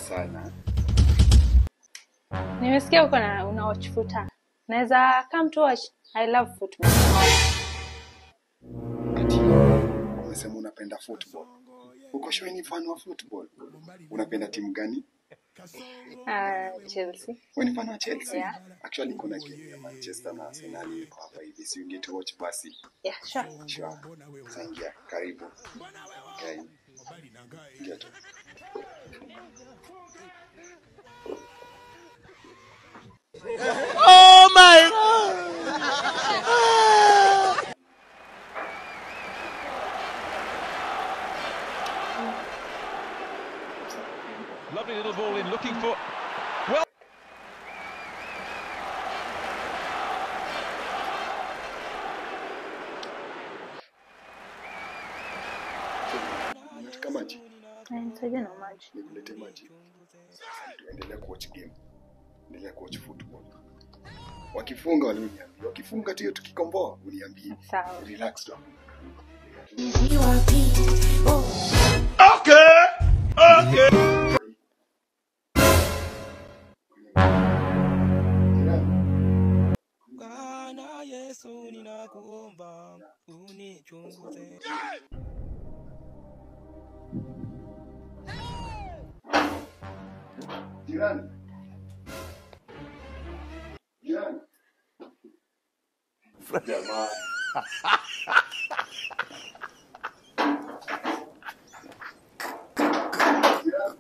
sana. Nimesikia uko na una watch futa. Naweza come to watch. I love football. Ati umesema unapenda football. Uko sure ni fan wa football? Unapenda timu gani? Uh, Chelsea. Wewe ni fan wa Chelsea? Yeah. Actually kuna game ya Manchester na Arsenal iko hapa hivi. Si you get to watch basi. Yeah, sure. Sure. Saingia karibu. Okay. Get it. Lovely little ball in, looking for. Unataka maji? Eh, Nisaidie na maji. Nikulete maji. Sasa tuendelea kuwatch game. Endelea kuwatch football. Wakifunga waliniambia. Wakifunga tu hiyo tukikomboa uniambie. Sawa. Relax tu. Bwana Yesu ninakuomba unichunguze. Jirani. Jirani. Jamani. Jirani.